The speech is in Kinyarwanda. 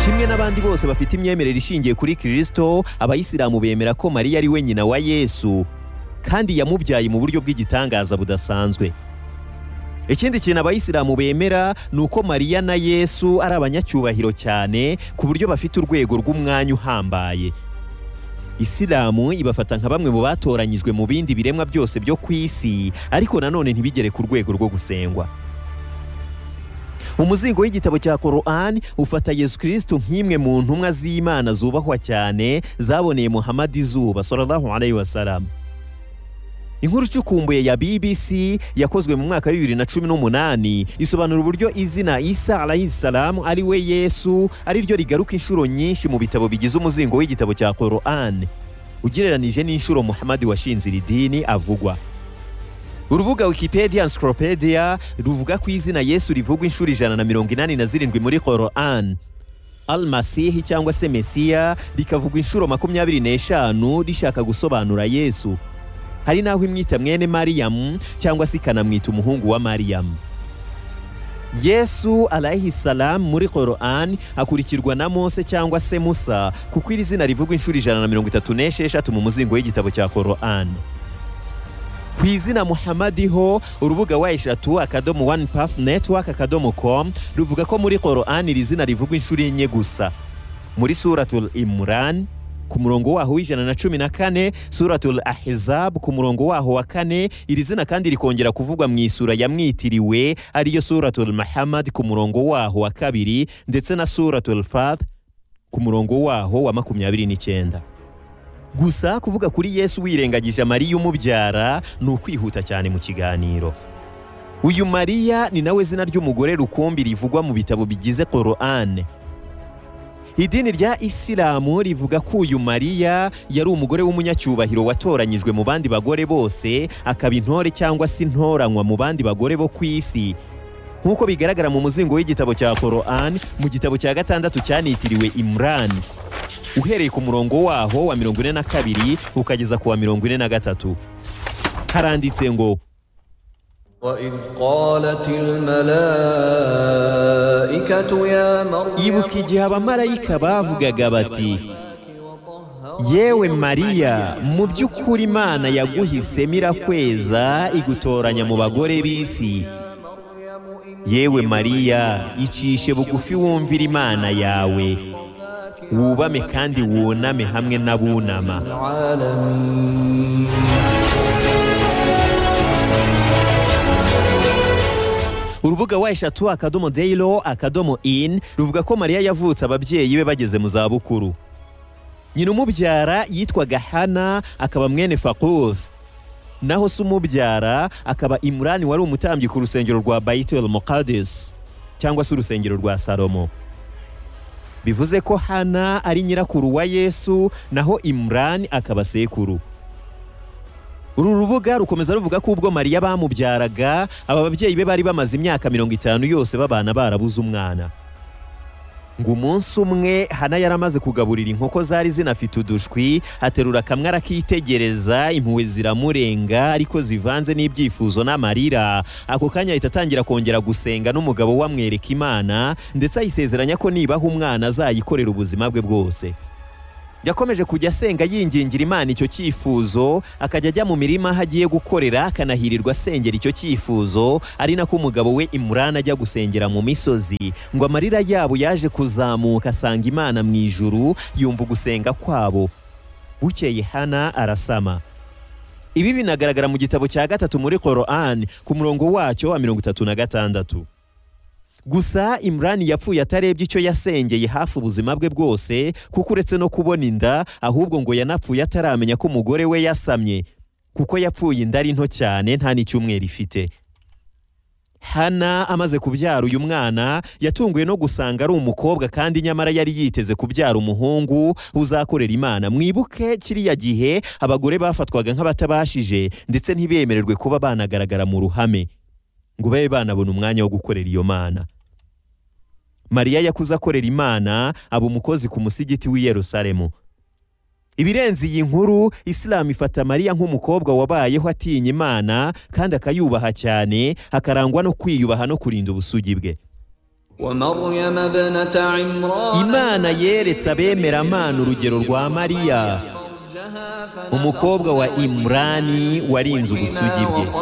kimwe n'abandi bose bafite imyemerere ishingiye kuri kirisito abayisilamu bemera ko mariya ari we nyina wa yesu kandi yamubyaye mu buryo bw'igitangaza budasanzwe ikindi kintu abayisilamu bemera ni uko mariya na yesu ari abanyacyubahiro cyane ku buryo bafite urwego rw'umwanya uhambaye isilamu ibafata nka bamwe mu batoranyijwe mu bindi biremwa byose byo ku isi ariko nanone ntibigere ku rwego rwo gusengwa umuzingo w'igitabo cya korani ufata yesu kirisitu nk'imwe mu ntumwa z'imana zubahwa cyane zaboneye muhamadi izuba sallallahu alayhi wa salam inkuru icukumbuye ya bbc yakozwe mu mwaka wa bibiri na cumi n'umunani isobanura uburyo izina isa alayisalamu ari we yesu ari ryo rigaruka inshuro nyinshi mu bitabo bigize umuzingo w'igitabo cya korani ugereranije n'inshuro muhamadi washinze iri dini avugwa urubuga wikipedia encyclopedia ruvuga ko izina yesu rivugwa inshuro ijana na mirongo inani na zirindwi muri korani almasihi cyangwa se mesiya rikavugwa inshuro makumyabiri n'eshanu rishaka gusobanura yesu hari n'aho imwita mwene mariyamu cyangwa se ikanamwita umuhungu wa mariyamu yesu alayhisalamu muri korani akurikirwa na mose cyangwa se musa kuko iri zina rivugwa inshuro ijana na mirongo itatu n'esheshatu mu muzingo w'igitabo cya korani ku izina muhamadi ho urubuga wa eshatu akadomo wani pafu netiwaka akadomo komu ruvuga ko muri korani iri zina rivugwa inshuro enye gusa muri suratul imurani ku murongo waho w'ijana na cumi na kane suratul ahizabu ku murongo waho wa kane iri zina kandi rikongera kuvugwa mu isura yamwitiriwe ariyo suratul mahamad ku murongo waho wa kabiri ndetse na suratul fath ku murongo waho wa makumyabiri n'icyenda gusa kuvuga kuri yesu wirengagije mariya umubyara ni ukwihuta cyane mu kiganiro uyu mariya ni nawe zina ry'umugore rukumbi rivugwa mu bitabo bigize korane idini rya isilamu rivuga ko uyu mariya yari umugore w'umunyacyubahiro watoranyijwe mu bandi bagore bose akaba intore cyangwa se intoranywa mu bandi bagore bo ku isi nk'uko bigaragara mu muzingo w'igitabo cya korani mu gitabo cya gatandatu cyanitiriwe imurani uhereye ku murongo waho wa mirongo ine na kabiri ukageza ku wa mirongo ine na gatatu haranditse ngo وإذ قالت الملائكة يا مريم ibuka igihe abamarayika bavugaga bati yewe mariya mu by'ukuri imana yaguhisemo irakweza igutoranya mu bagore b'isi yewe mariya icishe bugufi wumvira imana yawe wubame kandi wuname hamwe n'abunama العالمين urubuga wa eshatu akadomo dayiro akadomo ini ruvuga ko mariya yavutse ababyeyi be bageze mu zabukuru nyina umubyara yitwaga hana akaba mwene fakuth naho se umubyara akaba imurani wari umutambyi ku rusengero rwa bayitel mokadis cyangwa se urusengero rwa salomo bivuze ko hana ari nyirakuru wa yesu naho imurani akaba sekuru uru rubuga rukomeza ruvuga ko ubwo mariya bamubyaraga aba babyeyi be bari bamaze imyaka mirongo itanu yose babana barabuze umwana ngo umunsi umwe hana yari amaze kugaburira inkoko zari zinafite udushwi aterura kamwe arakitegereza impuhwe ziramurenga ariko zivanze n'ibyifuzo n'amarira ako kanya ahita atangira kongera gusenga n'umugabo we amwereka imana ndetse ayisezeranya ko nibaha umwana azayikorera ubuzima bwe bwose yakomeje kujya asenga yingingira imana icyo cyifuzo akajya ajya mu mirima aho agiye gukorera akanahirirwa asengera icyo cyifuzo ari nako umugabo we imurani ajya gusengera mu misozi ngo amarira yabo yaje kuzamuka asanga imana mu ijuru yumva ugusenga kwabo bukeye hana arasama ibi binagaragara mu gitabo cya gatatu muri korani ku murongo wacyo wa mirongo itatu na gatandatu gusa imurani yapfuye atarebye icyo yasengeye hafi ubuzima bwe bwose kuko uretse no kubona inda ahubwo ngo yanapfuye ataramenya ko umugore we yasamye kuko yapfuye inda ari nto cyane nta n'icyumweru ifite hana amaze kubyara uyu mwana yatunguwe no gusanga ari umukobwa kandi nyamara yari yiteze kubyara umuhungu uzakorera imana mwibuke kiriya gihe abagore bafatwaga nk'abatabashije ndetse ntibemererwe kuba banagaragara mu ruhame ngo babe banabona umwanya wo gukorera iyo mana mariya yakuze akorera imana aba umukozi ku musigiti w'i yerusalemu ibirenze iyi nkuru isilamu ifata mariya nk'umukobwa wabayeho atinya imana kandi akayubaha cyane akarangwa no kwiyubaha no kurinda ubusugi bwe ومريم ابنة عمران imana yeretse abemeramana urugero rwa mariya فرجها فنفخنا umukobwa wa imurani warinze ubusugi bwe